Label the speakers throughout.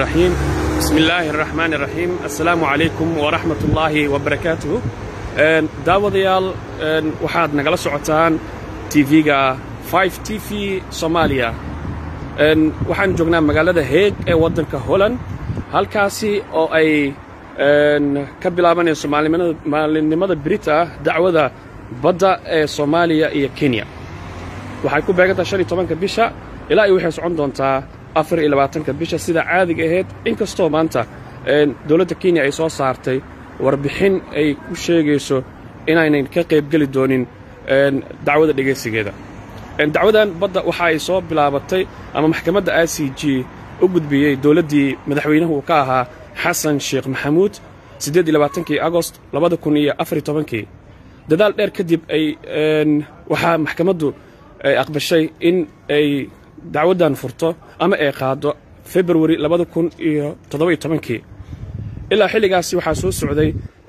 Speaker 1: الرحيم بسم الله الرحمن الرحيم السلام عليكم ورحمة الله وبركاته daawadayaal waxaad nagala socotaan tv-ga 5 t v soomaaliya waxaan joognaa magaalada heeg ee waddanka holland halkaasi oo ay ka bilaabanayso maalinimada brita dacwada badda ee soomaaliya iyo kenya waxay ku beegantaha shan iyo tobanka bisha ilaa iyo waxay socon doontaa afar iyo labaatanka bisha sida caadiga ahayd inkastoo maanta dowladda kenya ay soo saartay warbixin ay ku sheegayso inaynan ka qaybgeli doonin dacwada dhegaysigeeda dacwadan badda waxa ay soo bilaabatay ama maxkamadda i c g u gudbiyey dowladdii madaxweynuhu uu ka ahaa xasan sheekh maxamuud siddeed iyo labaatankii agost labada kun iyo afar iyo tobankii dadaal dheer kadib ay waxaa maxkamaddu ay aqbashay in ay dacwaddan furto ama ay qaado februari labada kun iyo toddoba-iyo tobankii ilaa xilligaasi waxaa soo socday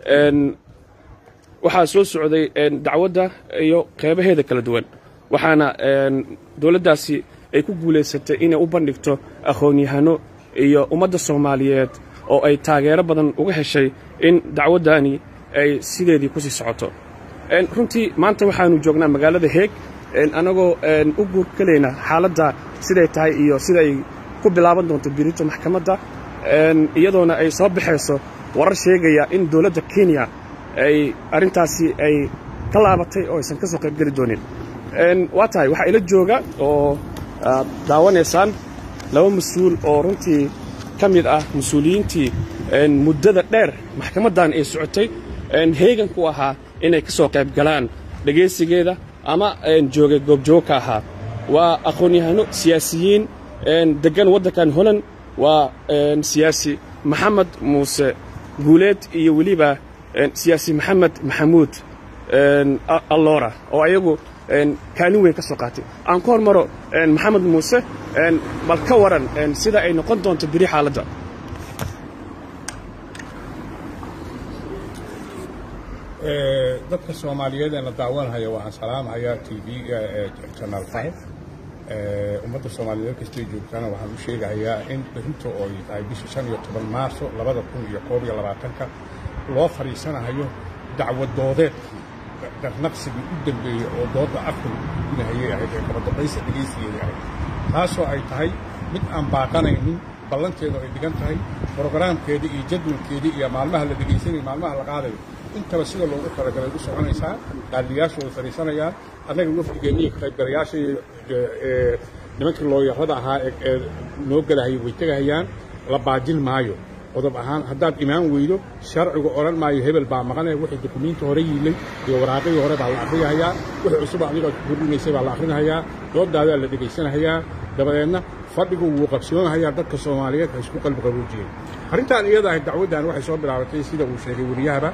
Speaker 1: waxaa soo socday dacwadda iyo qeybaheeda kala duwan waxaana dowladdaasi ay ku guulaysatay inay u bandhigto aqoon-yahano iyo ummadda soomaaliyeed oo ay taageero badan uga heshay in dacwaddani ay sideedii ku sii socoto runtii maanta waxaanu joognaa magaalada heeg annagoo u guurkalayna xaaladda siday tahay iyo sida ay ku bilaaban doonto birito maxkamadda iyadoona ay soo baxayso warar sheegaya in dowladda kenya ay arrintaasi ay ka laabatay oo aysan ka soo qaybgeli doonin waa tahay waxaa ila jooga oo aad daawanaysaan laba mas-uul oo runtii ka mid ah mas-uuliyiintii muddada dheer maxkamaddan ay socotay heegan ku ahaa inay ka soo qayb galaan dhegaysigeeda ama joogay goobjoog ka ahaa waa aqoon-yahano siyaasiyiin deggan waddankan holland waa siyaasi maxamed muuse guuleed iyo weliba siyaasi maxamed maxamuud allora oo ayagu kaalin weyn ka soo qaatay aan ku hormaro maxamed muuse bal ka waran sida ay noqon doonto biri xaaladda
Speaker 2: dadka soomaaliyeed ee la daawanhaya waxaan salaamhayaa t v-ga janal five ummadda soomaaliyeed kastay joogtaana waxaan u sheegahayaa in berinta oo ay tahay bisha shan iyo toban maarso labada kun iyo koob iyo labaatanka loo fadhiisanahayo dacwadoodeedkii darnaqsigii u dambeeyey oo doodda afkan gudinahayay ahayd ee kabadambaysa dhegaysigeeda ahayd taasoo ay tahay mid aan baaqanaynin ballanteedu ay dhigan tahay brogaraamkeeda iyo jadwalkeedii iyo maalmaha la dhegaysanayo maalmaha la qaadayo intaba sida loogu talagalay u soconaysaa qaadiyaashu way fadhiisanayaan annaga wafdigeenniyo qaybgalayaasha nimankii looyarada ahaa ee noo gelahayay way tegahayaan la baajin maayo qodob ahaan haddaad imaan weydo sharcigu odhan maayo hebel baa maqanaya wixii dukumiinti hore yiilay iyo waraaqadii hore baa la akhriyahayaa wixii cusuba adiga kordhinaysay baa la akhrinahayaa doodaadaa la dhegaysanahayaa dabadeedna fadhigu wuu qabsoonahayaa dadka soomaaliyeed ha isku qalbi qaboojiyeen arrintan iyada ahayd dacwaddan waxay soo bilaabatay sida uu sheegay wariyahaba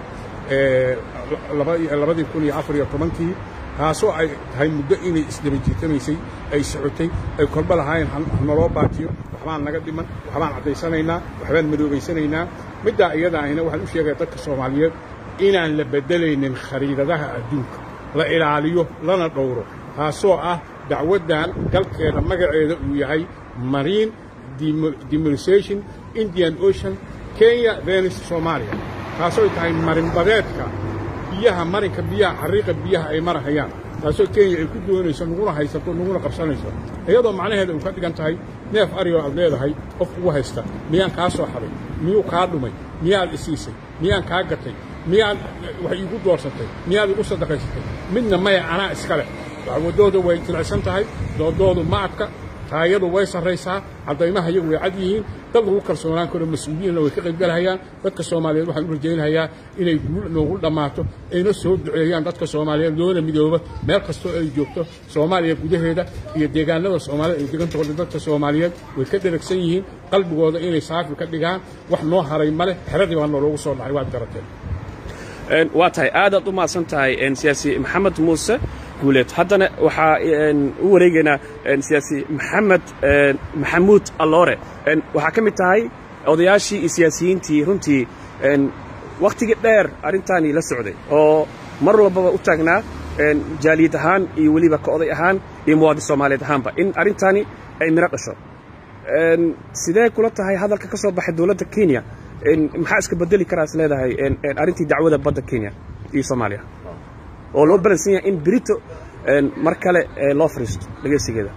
Speaker 2: labadii kun iyo afar iyo tobankii taasoo ay tahay muddo inay isdaba jiitamaysay ay socotay ay kolba lahaayeen hanaloo baatiyo waxbaan naga dhiman waxbaan caddaysanaynaa waxbaan madoobaysanaynaa middaa iyada ahina waxaan u sheegaya dadka soomaaliyeed inaan la beddelaynin khariidadaha adduunka la ilaaliyo lana dhowro taasoo ah dacwaddan galkeeda magaceeda uu yahay marine demolisation indian ocean kenya venis soomaaliya taasoo ay tahay marinbadeedka biyaha marinka biyaha xariiqa biyaha ay marahayaan taasoo kenya ay ku doonayso naguna haysato naguna qabsanayso iyadoo macnaheeda uu ka dhigan tahay neef arigoo aad leedahay qof ugu haysta miyaan kaa soo xaday miyuu kaa dhumay miyaad isiisay miyaan kaa gatay miyaad wax iigu doorsatay miyaad igu sadaqaysatay midna maya anaa iska leh dacwadooda way jilicsan tahay doodoodu ma adka taayadu way sarraysaa caddaymaha iyagu way cad yihiin dad lagu kalsoonaan karo mas-uuliyiinna way ka qaybgalahayaan dadka soomaaliyeed waxaan u rajaynayaa inay guul noogu dhammaato ayna soo duceeyaan dadka soomaaliyeed loona midooba meel kastoo ay joogto soomaaliya gudaheeda iyo deegaanada soomaalida ay degantahooda dadka soomaaliyeed way ka dheragsan yihiin qalbigooda inay saafi ka dhigaan wax noo haray male xeradii baa nooloogu soo dhacay waad garateen
Speaker 1: waa tahay aadaad u mahadsan tahay siyaasi maxamed muuse guuleed haddana waxaa u wareegaynaa siyaasi maxamed maxamuud alloore waxaa ka mid tahay odayaashii iyo siyaasiyiintii runtii wakhtigii dheer arrintaani la socday oo mar walbaba u taagnaa jaaliyad ahaan iyo weliba ka oday ahaan iyo muwaadin soomaaliyeed ahaanba in arrintaani ay miro dhasho sidee kula tahay hadalka ka soo baxay dowladda kenya maxaa iska bedeli karaa is leedahay arrintii dacwada badda kenya iyo soomaaliya oo loo balansan yahay in berito mar kale loo fariisto dhegeysigeeda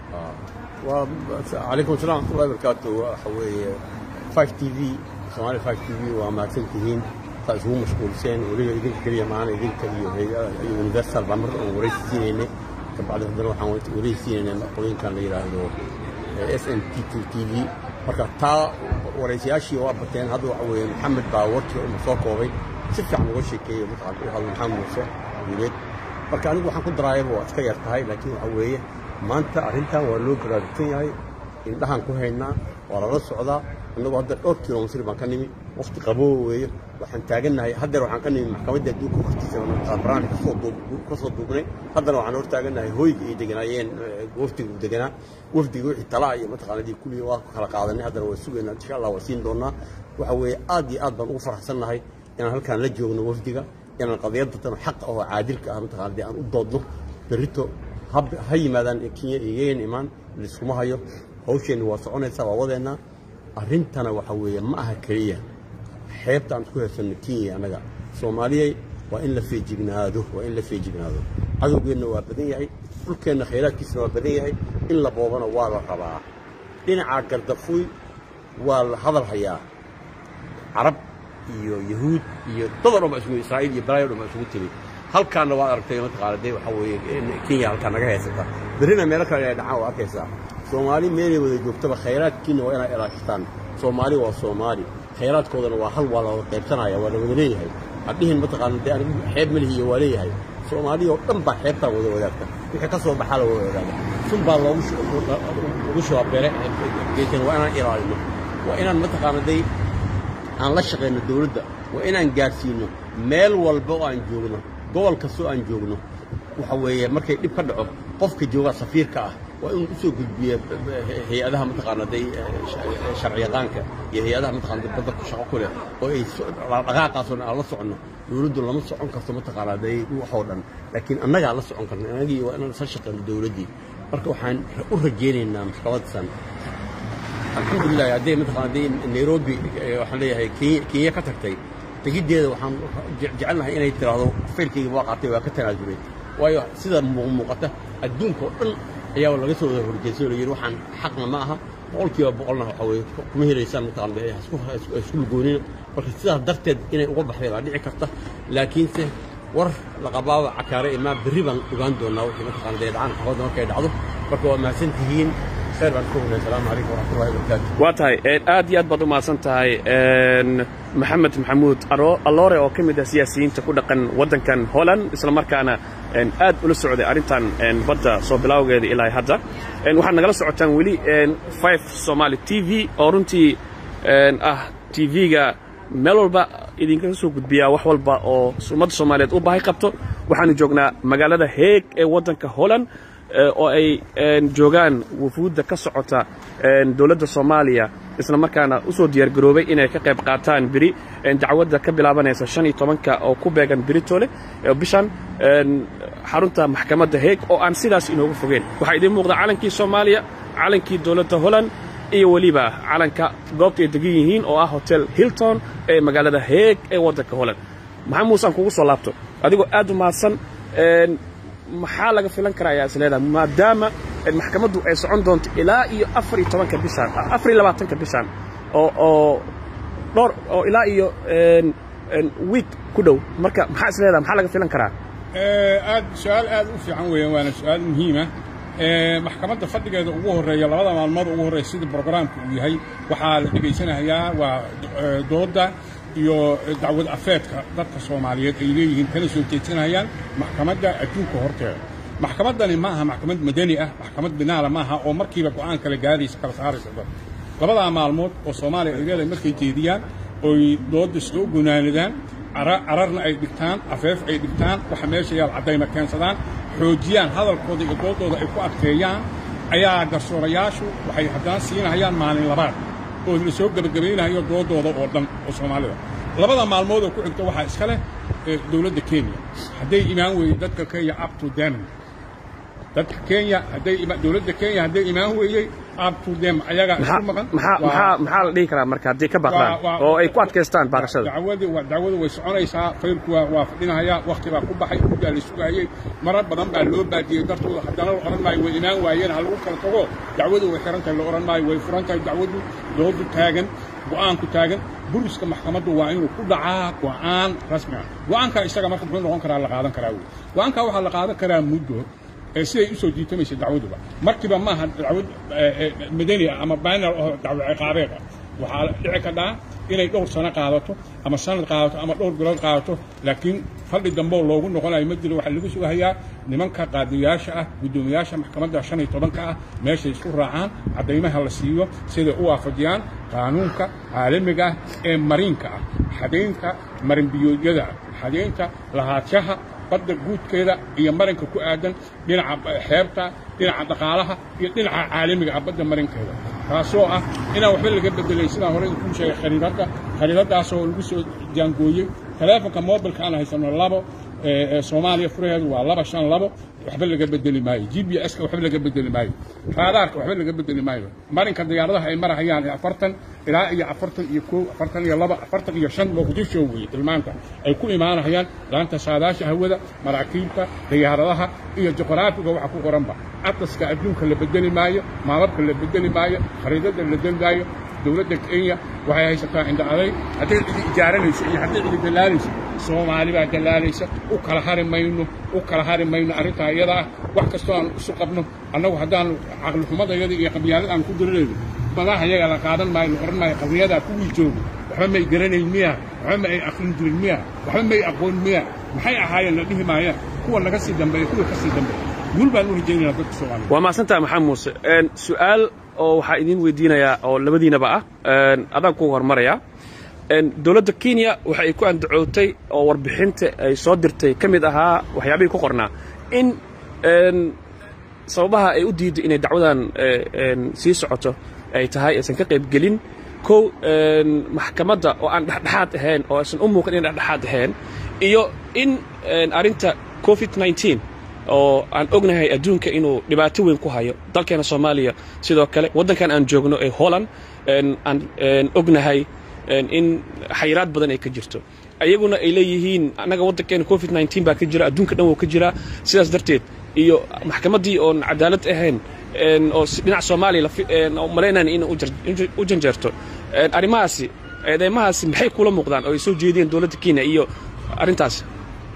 Speaker 3: calaykum assalam waxmatullahi barakaatu waxa weeye five t v soomaaliya five t v waa mahadsan tihiin saa isugu mashquulseen weliba idinka keliya maana idinka iyo iyo universal baa mar aan waraysi siinaynay kabacdi haddana waxaan waraysi siinaynay qolooyinkan la yidhaahdo s n t t t v marka taa waraysayaashii waa bateen hadda waxa weeye maxamed baa warkii uma soo koobay si fiican uga sheekeeyey mataqaan u hadlo maxamed muuse guuleed marka anigu waxaan ku daraayaba waa iska yar tahay laakiin waxa weeye maanta arrintan waa loo baraarugsan yahay indhahaan ku haynaa waa lala socdaa innagu hadda dhowr kilomitr baan ka nimi waqti qaboo weeye waxaan taagannahay haddeer waxaan ka nimi maxkamadda adduunka hortiisa barnaamij ka soo duubnay haddana waxaan hor taagannahay hooyga ay deganaayeen wafdiga uu deganaa wafdiga wixii talaa iyo mataqaanadii kulli waa kala qaadanay haddana waa sugaynaa insha allah waa siin doonaa waxa weeye aad iyo aad baan ugu faraxsannahay inaan halkaan la joogno wafdiga inaan qadiyadatan xaqa oo caadilka ah mataqaanadii aan u doodno berrito ha yimaadaan kenya iyagan imaan laiskuma hayo hawsheenni waa soconaysaa waa wadeennaa arrintana waxa weeye ma aha keliya xeebta aan isku haysanno kenya annaga soomaaliyay waa in la feejignaado waa in la feejignaado cadowgeenna waa badan yahay dhulkeenna khayraadkiisana waa badan yahay in la boobana waa la rabaa dhinacaa gardafuy waa la hadal hayaa carab iyo yahuud iyo dadoo dhan ba isugu israa'iil iyo balaayo dhan ba isugu timi halkaanna waad aragtay mataqaana dee waxaa weeye kenya halkaa naga haysata berrina meelo kale inay dhacaan waa arkaysaa soomaali meelay wada joogtaba khayraadkiina waa inay ilaashataan soomaali waa soomaali khayraadkoodana waa hal waa la wada qaybsanaya waa la wada leeyahay hadhihin mataqaana dee anigu xeeb malihiiyo waa leeyahay soomaaliya oo dhan baa xeebtaa wada wadaagta wixii ka soo baxaa la wada wadaaga sun baa loogu ugu shababeere geekan waa inaan ilaalino waa inaan mataqaana day aan la shaqayno dawladda waa inaan gaadhsiino meel walba oo aan joogno gobol kastoo aan joogno waxa weeye markay dhib ka dhaco qofka jooga safiirka ah waa inuu u soo gudbiya hay-adaha mataqaana day sharciyaqaanka iyo hay-adaha mataqaana badda ku shaqo ku leh oo ay dhaqaaqaasoo dhan aan la soconno dawladdu lama socon karto mataqaana day waxoo dhan laakiin annagaa la socon karna annagii waa inaan isla shaqayno dawladdii marka waxaan u rajaynaynaa maxkamadsan alxamdulilah hadday mataqaana day nairobi waxaan leeyahay kenya ka tagtay tegiddeeda waxaan jecelnahay inay tiraahdo faylkayga waa qaatay waa ka tanaasulay waayo sida muuqmuuqata adduunka oo dhan ayaa laga soo wada horjeedsay oo la yidhi waxaan xaqna ma aha boqolkiiba boqolna waxa weeye kuma helaysaan mataqaana isku lugoonina marka sidaas darteed inay uga baxday baa dhici karta laakiinse war la qabaaba cakaare imaa berri baan ogaan doonaa wixii mataqaana dee dhacaan xaafadda markay dhacdo marka waa mahadsan tihiin khayr baan ku hugnay asalaamu calaykum waraxmatullahi wabarakaatu
Speaker 1: waa tahay aad iyo aad baad u mahadsan tahay maxamed maxamuud alloore oo ka mid ah siyaasiyiinta ku dhaqan waddankan holland isla markaana aad ula socday arrintan badda soo bilaawgeeda ilaa hadda waxaad nagala socotaan weli five somaali t v oo runtii ah t v-ga meel walba idinkaga soo gudbiyaa wax walba oo ummadda soomaaliyeed u baahay qabto waxaanu joognaa magaalada heeg ee waddanka holland oo ay joogaan wufuudda ka socota dowladda soomaaliya isla markaana u soo diyaargaroobay inay ka qayb qaataan beri dacwadda ka bilaabanaysa shan iyo tobanka oo ku beegan beritole bishan xarunta maxkamadda heeg oo aan sidaas inoogu fogeyn waxaa idiin muuqda calankii soomaaliya calankii dowladda holland iyo weliba calanka goobta ay degan yihiin oo ah hotel hilton ee magaalada heeg ee waddanka holland maxaa muusaan kugu soo laabto adigoo aad u mahadsan maxaa laga filan karaa ayaa is leedahay maadaama maxkamaddu ay socon doonto ilaa iyo afar iyo tobanka bishaan afar iyo labaatanka bishaan oo oo dhowr oo ilaa iyo wiik ku dhow marka maxaa is leedahay maxaa laga filan karaa
Speaker 2: aad su-aal aad u fiican weeyaan waana su-aal muhiima maxkamadda fadhigeeda ugu horreeya labada maalmood ugu horreeya sida brograamka uu yahay waxaa la dhegaysanayaa waa doodda iyo dacwad afeedka dadka soomaaliyeed ay leeyihiin kana soo jeedsanayaan maxkamadda adduunka horteeda maxkamaddani ma aha maxkamad madani ah maxkamad binaala ma aha oo markiiba go'aan kala gaaraysa kala saaraysa dad labadaa maalmood oo soomaaliya ay leedahay markay jeediyaan oy doodda soo gunaanadaan cararna ay dhigtaan afeef ay dhigtaan waxa meesha yaal caddayna keensadaan xoojiyaan hadalkooda iyo dooddooda ay ku adkeeyaan ayaa garsoorayaashu waxay haddana siinahayaan maalin labaad oo la soo gebagabaynayo doodooda oo dhan oo soomaalida labada maalmood oo ku xigta waxaa iska leh dowladda kenya hadday imaan weyey dadka kenya up to them dadka kenya hadday ima- dowladda kenya hadday imaan weeyey up to them ayagaa
Speaker 1: maxaa
Speaker 2: isku maqan
Speaker 1: maxaa
Speaker 2: Waa-
Speaker 1: maxaa maxaa la dhihi karaa marka haddii ka baaqdaan
Speaker 2: waa- waa-
Speaker 1: oo ay ku adkaystaan baaqashada
Speaker 2: dacwadu waa dacwadu way soconaysaa faylku waa waa fadhinahayaa waqti baa ku baxay muddaa la sugayey marar badan baa loo baadiyey dartooda haddana la odhan maayo way imaan waayeen ha lagu kala tago dacwadu way xiran tahay la odhan maayo way furan tahay dacwadu doodu taagan go'aanku taagan buriska maxkamaddu waa inuu ku dhacaa go'aan rasmi ah go'aanka isaga marka muxuu noqon karaa la qaadan karaa wey go'aanka waxaa la qaadan karaa muddo ee siday usoo jiitamaysa dacwaduba markiiba maaha dacwad eh, eh, madani ah ama baanal oo dacwo ciqaabeed ah waxaa dhici kadhaa inay dhowr sano qaadato ama sanad qaadato ama dhowr bilood qaadato laakiin fadhi dambe oo loogu noqonayo ma jiro waxaa lagu sugahayaa nimanka qaadiyaasha ah guddoomiyaasha maxkamadda shan iyo tobanka ah meeshay isku raacaan caddaymaha la siiyo siday u waafajiyaan qaanuunka caalamiga ah ee mariinka ah xadaynta marinbiyoodyada ah xadaynta lahaadshaha badda guudkeeda iyo marinka ku aadan dhinaca xeebta dhinaca dhaqaalaha iyo dhinaca caalamiga ah badda marinkeeda taasoo ah inaan waxba laga bedelayn sidaan hore kuu sheegay khariidadda khariidadaasoo lagu soo jaangooyey taleefonka mobilka aan haysano labo ee ee soomaaliya furaheedu waa laba shan labo waxba laga bedeli maayo g b s ka waxba laga bedeli maayo raadaarka waxba laga bedeli maayo marinka diyaaradaha ay marahayaan afartan ilaa iyo afartan iyo kow afartan iyo laba afartan iyo shan muqdisho weeye tilmaanta ay ku imaanayaan laanta saadaasha hawada maraakiibta diyaaradaha iyo juqraafiga waxa ku qoranba atlaska adduunka la bedeli maayo maamabka la bedeli maayo khariidada la bedeli maayo dowladda kenya waxay haysataa indha aday hadday cidi ijaaranayso iyo hadday cidi dalaalayso soomaali baa dalaalaysa u kala hari mayno u kala hari mayno arrintaa iyada ah wax kastoo aan isu qabno annagu haddaanu caqlixumadayada iyo qabyaalada aan ku dirirayno badaha iyaga la qaadan maayo la oran maayo qabriyadaa kuwii jooga waxba may garanayn miya waxba ma ay aqlin jirin miya waxba may aqoon miya maxay ahaayeen la dhihi maayaan kuwa naga sii dambeeya kuwa ka sii dambeeya guul baan u rajaynaynaa dadka soomaaliya
Speaker 1: waa mahadsantaha maxamed muuse Een, su'aal oo waxaa idiin weydiinayaa oo labadiinaba ah een, adaan ku hormaraya Een, dowladda kenya waxa ay ku andacootay oo warbixinta ay soo dirtay ka mid ahaa waxyaabihii ku qornaa in een, sababaha ay u diiday inay dacwadan ee, een, sii socoto ay tahay aysan ka qayb gelin kow een, maxkamadda oo aan dhexdhexaad ahayn oo aysan u muuqan inay dhexdhexaad ahayn iyo in een, arrinta covid 19 oo aan ognahay adduunka inuu dhibaato weyn ku hayo dalkeena soomaaliya sidoo kale waddankan aan joogno ee holland een, aan een, ognahay een, in xayiraad badan ay ka jirto ayaguna ay leeyihiin annaga waddankeena covid 19 baa ka jira adduunka dhan wuu ka jiraa sidaas darteed iyo maxkamaddii oon cadaalad ahayn een, oo si- dhinaca soomaaliya la fi- een, oo malaynayn in u jar- u janjeerto Een, arrimahaasi eedeymahaasi maxay kula muuqdaan oo ay soo jeediyeen dowladda kenya iyo arrintaas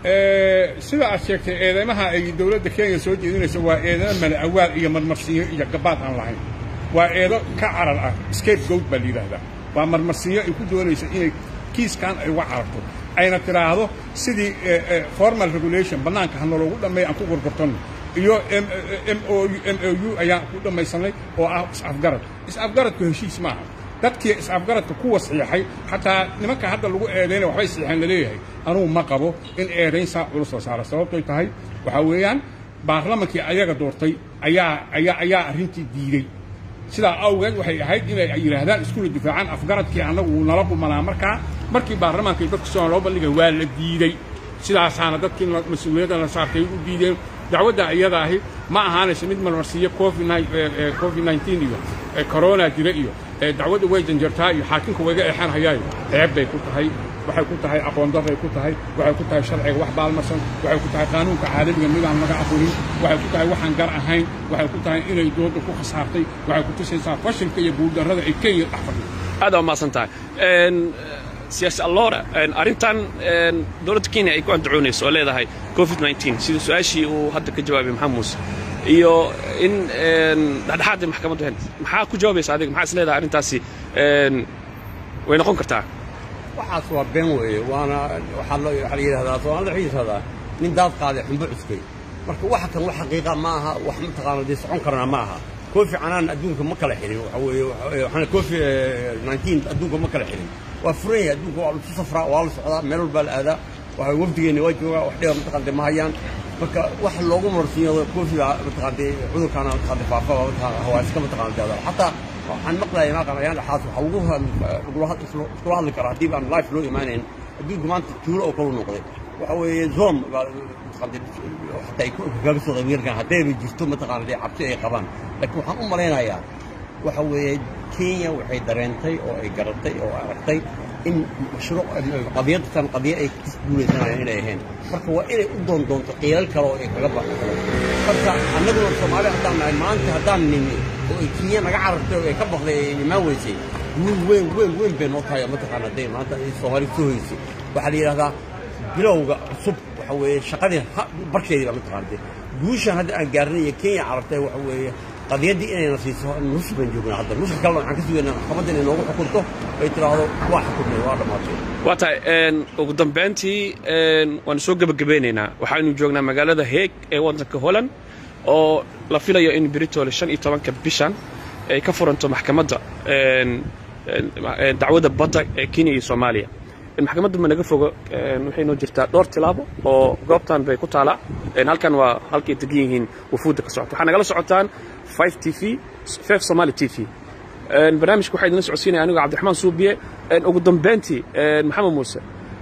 Speaker 2: Ee, sida aad sheegtay eedeymaha ay dowladda kenya soo jeedinayso waa eedamo mala awaal iyo marmarsiinyo iyo gabaad aan lahayn waa eedo ka carar ah scapegoat baa la yidhaahdaa waa marmarsiinyo ay ku doonayso inay kiiskan ay uga cararto ayna tidhaahdo sidii eh, eh, formal regulation bannaanka ha nologu dhammeeya aan ku gorgortanno iyo M- M- MOU MOU ayaan ku dhammaysanay oo ah is-afgarad is-afgaradku heshiis maaha dadkii is-afgaradka kuwa saxiixay xataa nimanka hadda lagu eedaynaya waxbay saxiixeen laleeyahay anugu ma qabo in eedayn saa culus la saara sababtoy tahay waxaa weeyaan baarlamankii ayaga doortay ayaa ayaa ayaa arrintii diiday sidaa awgeed waxay ahayd inay yidhaahdaan iskula difaacaan afgaradkii annagu wuu nala qumanaa markaa markii baarlamaanka iyo dadka soo loo bandhigay waa la diiday sidaasaana dadkii la- mas-uuliyadda la saartay u diideen dacwadda iyada ahi ma ahaanayso mid marmarsiiyo covid nine- eh, eh, covid 19 iyo eh, corona jira iyo eh, dacwadda way janjartaa iyo xaakimka wayga eexan hayaayo ceeb bay ku tahay waxay ku tahay aqoon darray ku tahay waxay ku tahay sharciga wax baalmarsan waxay ku tahay qaanuunka caalamiga midaan laga aqoonin waxay ku tahay waxaan gar ahayn waxay ku tahay inay dooda ku khasaartay waxay ku tusaysaa fashilka iyo guuldarrada ay kenya dhex fadhido
Speaker 1: aad waa mahadsan tahay Een, siyaasi allora een, arrintan een, dowladda kenya ay ku andacoonayso oo leedahay covid 19 sida su-aashii uu hadda ka jawaabay maxamed muuse iyo in een, dhexdhexaad ay maxkamaddu ahayn maxaa ku jawaabaysa adiga maxaa is leedahay arrintaasi een, way noqon kartaa
Speaker 3: waxaas waa been weeye waana waxaa loo waxaa la yidhahdaa soomaalida waxay yidhahdaa nin daad qaaday xumbo cuskay marka waxa kan wax xaqiiqa ma aha wax mataqaana dee socon karana ma aha koofi canaan adduunka ma kala xidhin waxa weeye waxaana koofi 19 adduunka ma kala xidhin waa furan yahay adduunka waa lasu safraa waa la socdaa meel walbaa la aadaa waxa wafdigeenna waa joogaa wax dhiba mataqaante ma hayaan marka wax loogu marsiiyo koofiga mataqaante cudurkaana mataqaante faafa waa mataqaana hawaaska mataqaante xataa waxaan maqlayaa maaqan ayaan dhaxaas waxa lagu iskula hadli karaa haddii aan life loo imaanayn adduunka maanta tuulo oo kale u noqday waxa weeye zoom xataa ay kaga soo qaybgalkan haddayba jirto mataqaana dee cabsi ay qabaan laakiin waxaan u malaynayaa waxa weeye kenya waxay dareentay oo ay garatay oo aragtay in mashruuc qadiyadtan qadiya ay ku guulaysanayaan inay ahayn marka waa inay u doon doonto qiilal kale oo ay kaga baxo marka annaguna soomaali haddaan nahay maanta haddaan nimi oo ay kenya naga carartay oo ay ka baqday ay imaan weysay guul weyn weyn weyn bay noo tahay mataqaana hadday maanta ay soomaali soo hoysay waxaa la yidhahdaa bilowga cusub waxa weeye shaqadii barkeedii baa mataqaanatay guushan hadda aan gaarnay iyo kenya carartay waxa weeye qadiyaddii inayna siiso nus baan joognaa hadda nuska kalena waxaan ka sugaynaa maxkamadda inay noogu xukunto ay tidhaahdo waa xukunay waa dhammaatay
Speaker 1: waa tahay ugu dambayntii waanu soo gebagabeynaynaa waxaanu joognaa magaalada heeg ee waddanka holland oo la filayo in britole shan iyo tobanka bishan ay ka furanto maxkamadda dacwadda badda ee kenya iyo soomaaliya maxkamaddu ma naga fogo waxay noo jirtaa dhowr tilaabo oo goobtan bay ku taalaa halkan waa halkay degan yihiin wafuudda ka socota waxaa nagala socotaan 5 t v 5 somali t v barnaamijka waxaa idinla socodsiinaya anigo cabdiraxmaan suubiye ugu dambayntii maxamed muuse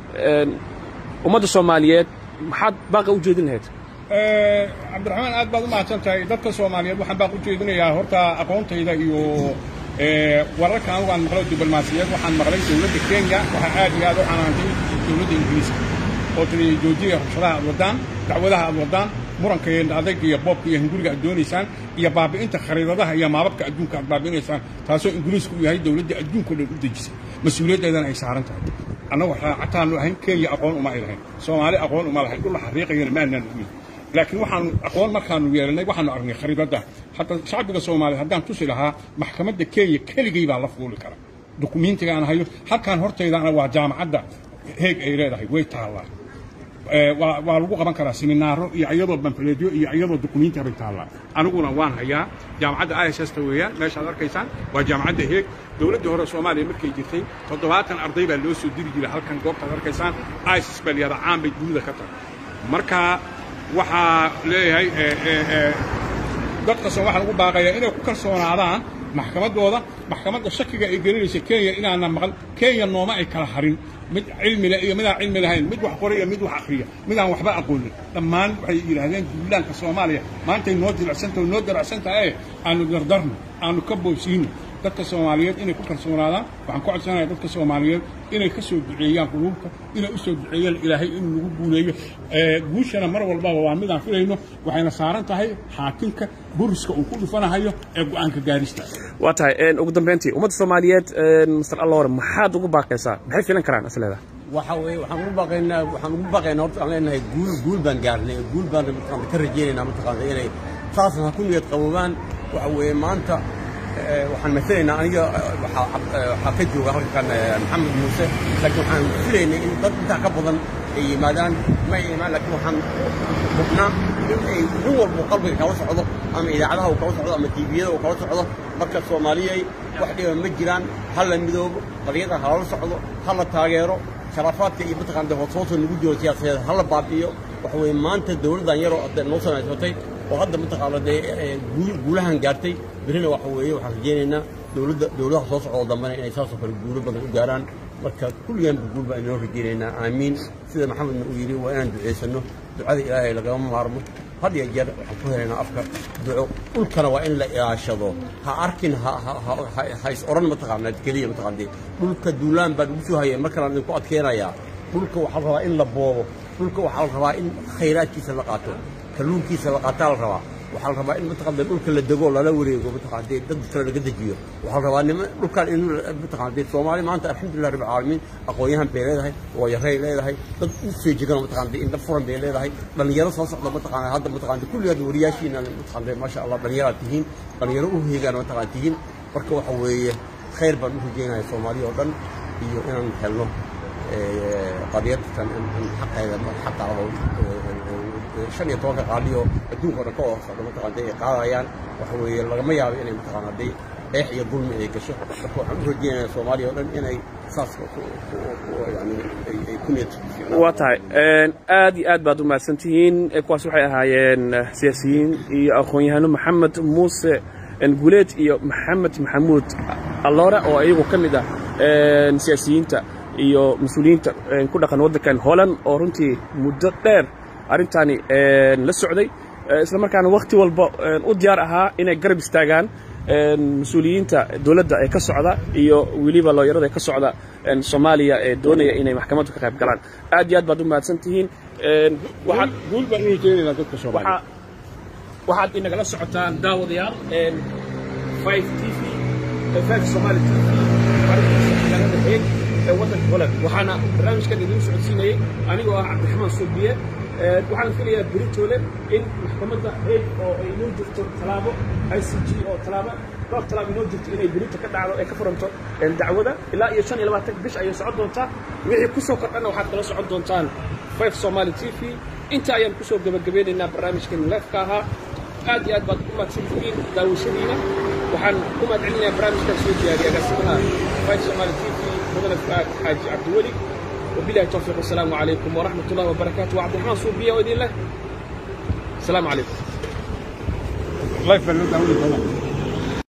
Speaker 1: ummadda soomaaliyeed maxaad baaqa u jeedin lahayd
Speaker 2: cabdiraxmaan aad baad u mahadsan tahay dadka soomaaliyeed waxaan baaq u jeedinayaa horta aqoontayda iyo wararka anugu aan maqlo diblomaasiyeed waxaan maqlay dowladda kenya waxaa aad iyo aad u canaantay dowladda ingiriiska oo tiri joojiya rabshadaha aad wadaan dacwadaha aad wadaan muranka iyo adayga iyo boobka iyo hunguriga aad doonaysaan iyo baabi'inta khariidadaha iyo maababka adduunka aad baabi'inaysaan taasoo ingiriisku uu yahay dowladda adduunka dhan u dejisay mas-uuliyaddeedana ay saaran tahay annagu raacataanu ahayn kenya aqoon uma ay lahayn soomaali aqoon uma lahayn dhulla xariiqayana ma aanaan ogeyn laakiin waxaanu aqoon markaanu yeelanay waxaanu aragnay khariidadda hadda shacbiga soomaaliya haddaan tusi lahaa maxkamadda kenya keligay baa la fuuli kara dukumiintiga aan hayo halkaan hortaydaana waa jaamacadda heeg ay leedahay way taallaa waa lagu qaban karaa seminaaro iyo iyadoo banfaleedyo iyo iyadoo dukumiinti bay taallaa aniguna waan hayaa jaamacadda i s s ta weeyaan meeshaad arkaysaan waa jaamacadda heeg dowladdii hore soomaaliya markay jirtay toddobaatan arday baa loo soo diri jiray halkan goobtaad arkaysaan i s s baa layihahdaa caan bay dunida ka tahay marka waxaa leeyahay dadka soo waxaan ugu baaqayaa inay ku kalsoonaadaan maxkamaddooda maxkamadda shakiga ay gelinaysa kenya inaana maqal kenya nooma ay kala harin mid cilmi leh iyo midaan cilmi lahayn mid wax qora iyo mid wax akhriya midaan waxba aqoonin dhammaan waxay yidhaahdeen duulaanka soomaaliya maantay noo jilicsantaho noo daracsantahae aanu dardarno aanu ka boobsiino dadka soomaaliyeed inay ku kalsoonaadaan waxaan ku codsanayaa dadka soomaaliyeed inay ka soo duceeyaan quluubta inay u soo duceeyaan ilaahay inuu nagu guuleeyo guushana mar walbaba waa midaan filayno waxayna saaran tahay xaakimka buriska uu ku dhufanahayo ee go'aanka gaarista
Speaker 1: waa tahay ugu dambayntii ummadda soomaaliyeed master allore maxaad ugu baaqaysaa maxay filan karaan isleeda
Speaker 3: waxa weeye waxaan ugu baaqaynaa waxaan ugu baaqaynaa horta aan leenahay guul guul baan gaarnay guul baan mataqaanta ka rajaynaynaa mataqaanta inay saasna ha ku niyad qaboobaan waxa weeye maanta waxaan masalaynaa aniga waxaa ka jooga halkan maxamed muuse laakiin waxaan filaynay in dad intaa ka badan ay yimaadaan ma ay imaan laakiin waxaan hubnaa in ay nin walba qalbiga kala socdo ama idaacadaha uu kala socdo ama tiiviyada uu kala socdo marka soomaaliyay wax dhiba ma jiraan ha la midoobo qadiyada ha lala socdo ha la taageero sharafaadka iyo mataqaanta hoosoosa nagu jiro siyaasadeed ha la baabi'iyo waxa weeye maanta dowladdan yaroo noo samaysatay oo hadda mataqaana dee guulahan gaartay berrina waxa weeye waxaan rajaynaynaa dowladda dowladaha soo socda dambena inay saasoo kale guulo badan u gaaraan marka kulligeenba guul baan inoo rajaynaynaa aamiin sida maxamedna uu yidhi waa inaan ducaysanno ducada ilaahay lagama maarmo had iyo jeer waxaan ku helaynaa afka duco dhulkana waa in la ilaashado ha arkin ha is odhan mataqaana keliya mataqaante dhulka duulaan baan ugu soo hayay markalaan idinku adkeenayaa dhulka waxaa la rabaa in la boobo dhulka waxaa la rabaa in khayraadkiisa la qaato kalluunkiisa la qaataa la rabaa waxaa la rabaa in mataqaanta dhulka la dego lala wareego mataqaante dad kale laga dejiyo waxaa la rabaa nima dhulkan in mataqaante soomaali maanta alxamdulilah rabbil caalamiin aqoon-yahan bay leedahay waayaray leedahay dad u feejigan mataqaante indha furan bay leedahay dhalinyaro soo socda mataqaana hadda mataqaante kulligaad wariyaashiina mataqaante maasha allah dhalinyaraad tihiin dhalinyaro u heegaan mataqaana tihiin marka waxa weeye khayr baan u rajeynaya soomaaliya oo dhan iyo inaan helno qadiyadtan in xaqeeda xaqaado shan iyo tobanka qaaliyo adduunka o dhan ka oo socda mataqaanta ay qaadayaan waxa weeye lagama yaabo inay mataqaana hadday eex iyo dulmi inay gasho marka waxaan u rajeynayaa soomaaliya oo dhan inay saas yani ay ku niyad
Speaker 1: waa tahay aad iyo aad baad u mahadsan tihiin kuwaas waxay ahaayeen siyaasiyiin iyo aqoon-yahano maxamed muuse guuleed iyo maxamed maxamuud alloore oo iyagu ka mid ah siyaasiyiinta iyo mas-uuliyiinta ku dhaqan waddankan holland oo runtii muddo dheer arrintaani la socday isla markaana wakhti walba u diyaar ahaa inay garab istaagaan mas-uuliyiinta dowladda ee ka socda iyo weliba looyarada ee ka socda soomaaliya ee doonaya inay maxkamaddu ka qayb galaan aad iyo aad baad u mahadsan tihiin waxaad
Speaker 2: guul baan u rajaynaynaa dadka soomaaliya
Speaker 1: waxaad inagala socotaan daawadayaal five t v five somali t v magaalada heeg ee waddanka holland waxaana barnaamijkan idiin socodsiinayay anigoo ah cabdiraxmaan suubiye waxaan filayaa beritoole in maxkamadda heeg oo ay inoo jirto talaabo i c g oo talaabo dhowr talaabo inoo jirto inay berito ka dhacdo ee ka furanto dacwada ilaa iyo shan iyo labaatan bish ayay socon doontaa wixii ku soo kordhana waxaad kala socon doontaan five somali t v inta ayaan kusoo gebagabeynaynaa barnaamijkan leefka ahaa aad iyo aad baad u mahadsantihiin daawashadiina waxaan ku mahadcelinayaa barnaamijkan soo diyaariya agaasimaha five somali t v mudane fuaad xaaji cabdiweli وبالله التوفيق والسلام عليكم ورحمة الله وبركاته وعبد الرحمن صوبية ودين الله السلام عليكم
Speaker 2: الله يفلنا